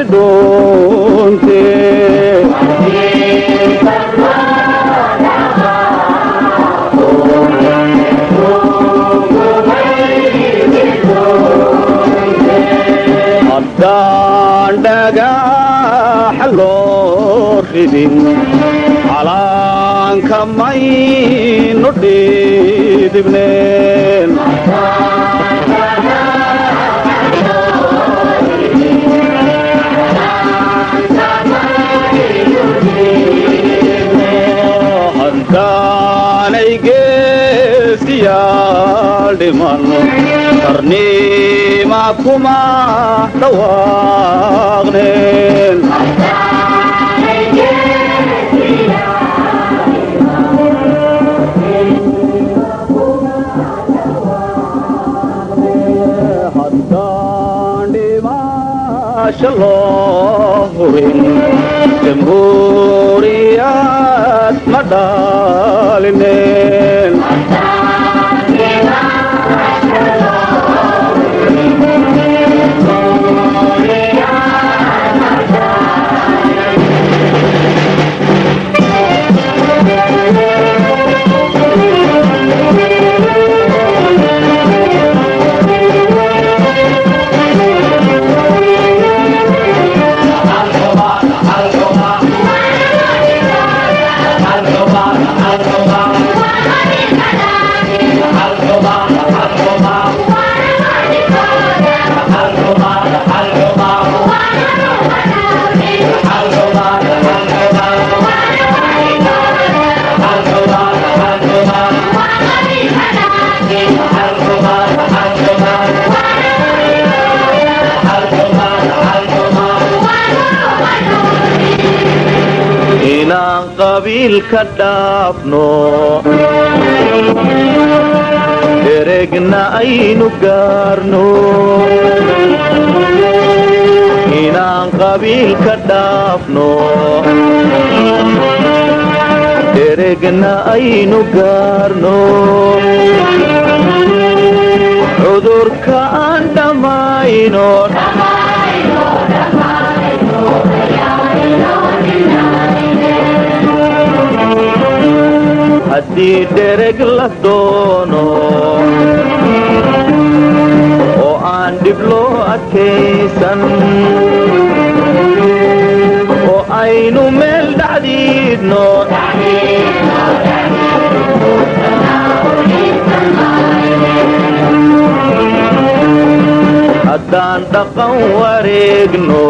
dhuunte haddaan dhagaxa loo ridin calaanka maynu dhidibneen haddaanay geesiyaal dhiman qarniima kuma dhawaaqneen haddaan dhimaasha loo hubin jamhuuriyad ma dhaalineen inaan qabiilka dhaafno deregna aynu gaarno inaan qabiilka dhaafno deregna aynu gaarno cudurka aan dhammayno haddii dhereg la doono oo aan dhib loo adkaysan oo aynu meel dhacdiidno haddaan dhaqan wareegno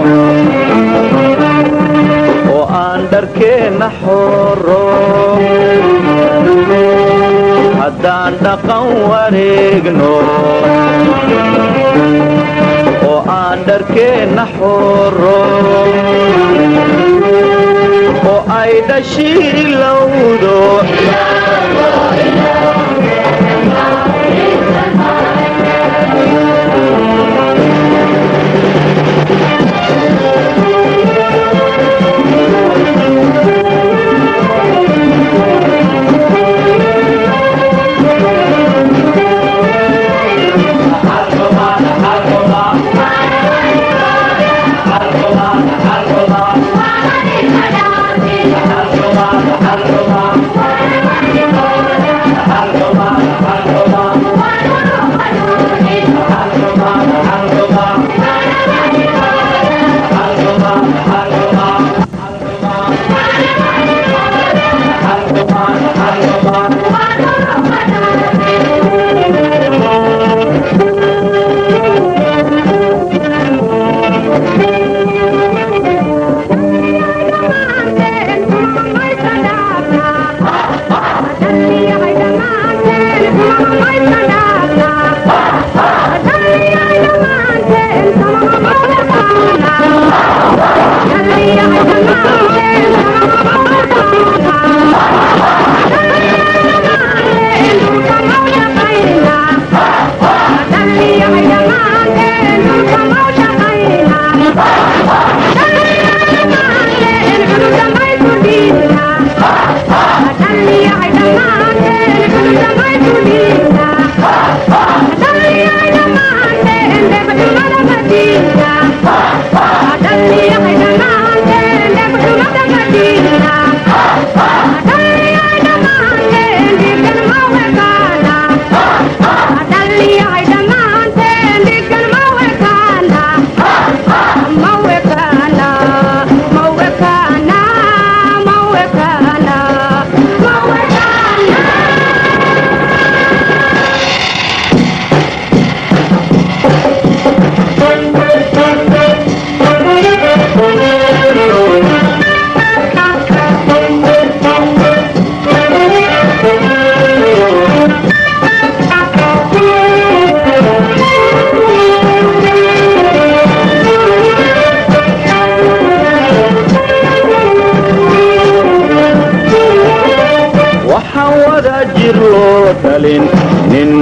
oo aan dharkeenna xoro haddaan dhaqan wareegno oo aan dharkeenna xoro oo ay dhashii ilowdo Thank you.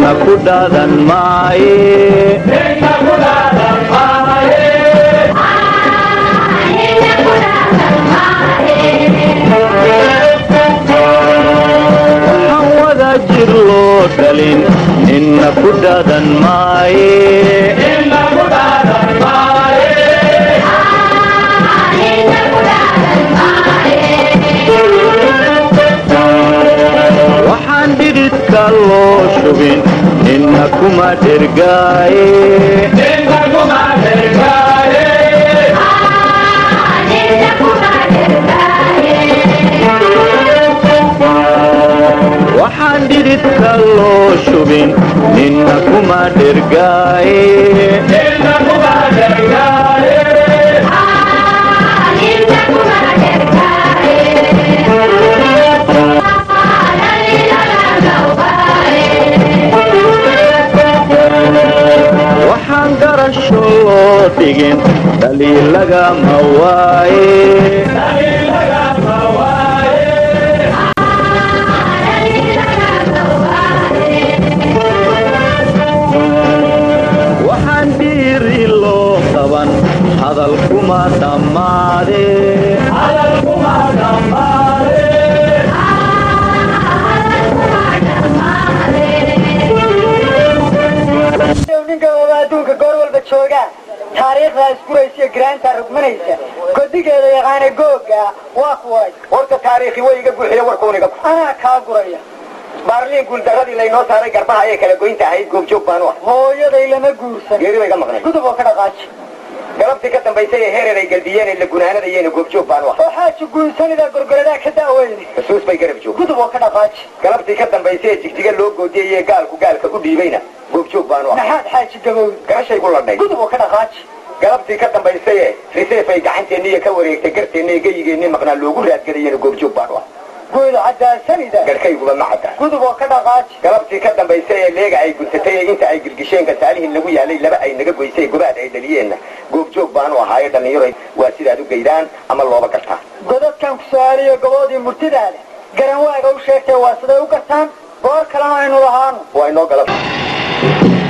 ninna ku dhaadan maaye waxaan wada jir loo dhalin ninna ku dhaadan maaye waxaan dhididka loo shubin ninna kuma dhergaaye waxaan dhididka loo shubin ninna kuma dhergaaye waxaan garasho loo dhigin dhaliil lagama waaye waxaan dhiiri loo qaban hadal kuma dhammaade ninka ooba adduunka goor walba joogaan taariikhdaa isguraysa giraantaa rugmanaysa godigeeda yaqaana googa waa kuway horta taariikhi way iga buuxiye warkuuniga anaa kaa guraya baarliin guuldaradii laynoo saaray garbaha ayay kala goynta ahayd goobjoog baanu ah hooyaday lama guursan geeri bay ga maqnay gudub oo ka dhaqaaji galabtii ka dambaysay ee heerer ay galdiyeen ee la gunaanadayeen goobjoog baanu ah oo xaaji guursanida gorgoradaa ka daaweyne xusuus bay garab joog gudub oo ka dhaqaaji galabtii ka dambaysay ee jigjiga loo goodiyey ee gaalku gaalka u dhiibayna goobjoog baanu ah maxaad xaaji gabowdi garashay ku ladhay gudub oo ka dhaqaaji galabtii ka dambaysay ee riseef ay gacanteenniiyo ka wareegtay garteenna ee geyigeenni maqnaa loogu raadgelayeen goobjoog baanu ah guud cadaasanida garhkayguba ma cadda gudub oo ka dhaqaaji galabtii ka dambaysay ee leega ay guntatay ee inta ay girgisheen gasaalihin lagu yaalay laba ay naga goysay gobaad ay dhaliyeenna goobjoog baanu ahaaye dhallinyaro waa sidaad u geydaan ama looba gartaa godadkan ku su-aaliyo goboodii murtidaada garan waaga u sheegtay waa siday u gartaan goor kalena aynu lahaano waa inoo galab